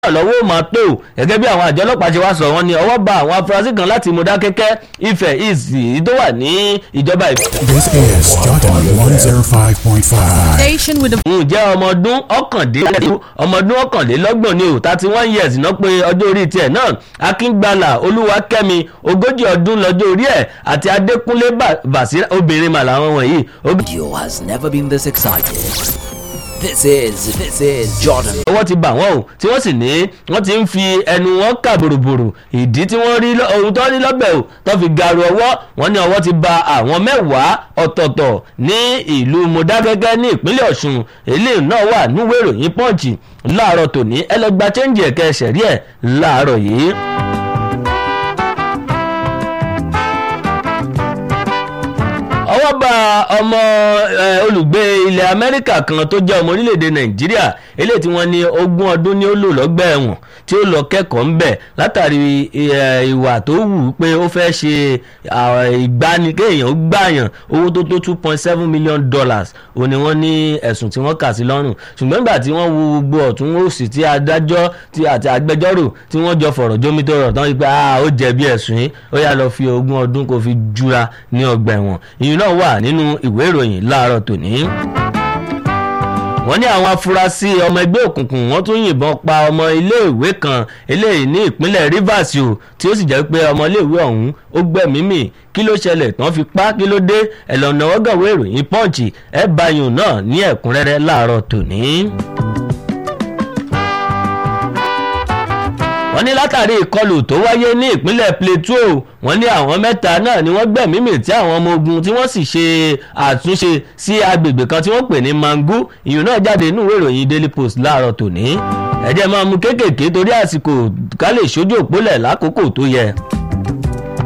lọ́wọ́ máa tó gẹ́gẹ́ bí àwọn àjọ ọlọ́pàá ṣe wá sọ wọ́n ní ọwọ́ bá àwọn afurasí kan láti Mọdákẹ́kẹ́ Ifẹ̀ ìsì tó wà ní ìjọba ìbílẹ̀. This is Jordan 105.5. Station with the ǹjẹ́ ọmọ ọdún ọ̀kàndínlẹ́gbọ̀n ọmọ ọdún ọ̀kànlélọ́gbọ̀n ni ò thirty one years náà pé ọjọ́ orí tiẹ̀ náà Akíngbàlà Olúwakẹ́mi ogójì ọdún lọ́jọ́ orí ẹ̀ àti Adékúnlé Bàṣírà obìnrin mà làwọn wọ̀nyí. Radio has never been this excited. This is this is Jordan. ọwọ́ ti bà wọ́n o tí wọ́n sì ní wọ́n ti ń fi ẹnu wọn kà bòròbòrò ìdí tí wọ́n rí ohun tó rí lọ́bẹ̀ o tó fi garu ọwọ́ wọn ní ọwọ́ ti bà àwọn mẹ́wàá ọ̀tọ̀ọ̀tọ̀ ní ìlú Mọdákẹ́kẹ́ ní ìpínlẹ̀ Ọ̀ṣun eléyìí náà wà níwèé ìròyìn Punch láàárọ̀ tòní ẹlẹgba chẹ́ǹjì ẹ̀kẹ́ ẹ̀ṣẹ̀ rí ẹ̀ láàárọ̀ yìí. ọwọ́ bá ọmọ olùgbé ilẹ̀ amẹ́ríkà kan tó jẹ́ ọmọ orílẹ̀-èdè nàìjíríà eléyìí tí wọ́n ní ogún ọdún ni ó lò lọ́gbà ẹ̀wọ̀n tí ó lọ kẹ́kọ̀ọ́ ńbẹ̀ látàrí ìwà tó wù ú pé ó fẹ́ ṣe ìgbani kéèyàn ó gbàyàn owó tó tó two point seven million dollars ó ní wọ́n ní ẹ̀sùn tí wọ́n kà sí lọ́rùn ṣùgbọ́n nígbà tí wọ́n wo gbogbo ọ̀tún òsì tí adájọ́ àti agbẹjọ́rò tí wọ́n jọ fọ̀rọ̀ jómító rọ̀ tán wípé ó jẹ̀bi ẹ̀sùn yìí ó yá lọ fi ogún ọdún kó fi jura ní ọgbà ẹ̀wọ̀n ìyún náà wà nínú ìwé ìròyìn láàárọ̀ tòní wọ́n ní àwọn afurasí ọmọ ẹgbẹ́ òkùnkùn wọ́n tún yìnbọn pa ọmọ iléèwé kan eléyìí ní ìpínlẹ̀ Rivers o tí ó sì jẹ́ pé ọmọ iléèwé ọ̀hún ó gbẹ̀mí mì kí ló ṣẹlẹ̀ tán fi pa kí ló dé ẹ̀lọ́nà ọgọ́wé ìròyìn Punch ẹ̀ báyìí náà ní ẹ̀kúnrẹ́rẹ́ láàárọ̀ tòní. wọ́n ní látàrí ìkọlù tó wáyé ní ìpínlẹ̀ Plateau wọ́n ní àwọn mẹ́ta náà ni wọ́n gbẹ̀mí mì tí àwọn ọmọ ogun tí wọ́n sì ṣe àtúnṣe sí agbègbè kan tí wọ́n pè ní Mangu ìyún náà jáde nínú ìwé ìròyìn Daily Post láàárọ̀ tòní ẹ̀jẹ̀ máa mú kéékèèké torí àsìkò ká lè ṣojú òpólẹ̀ lákòókò tó yẹ.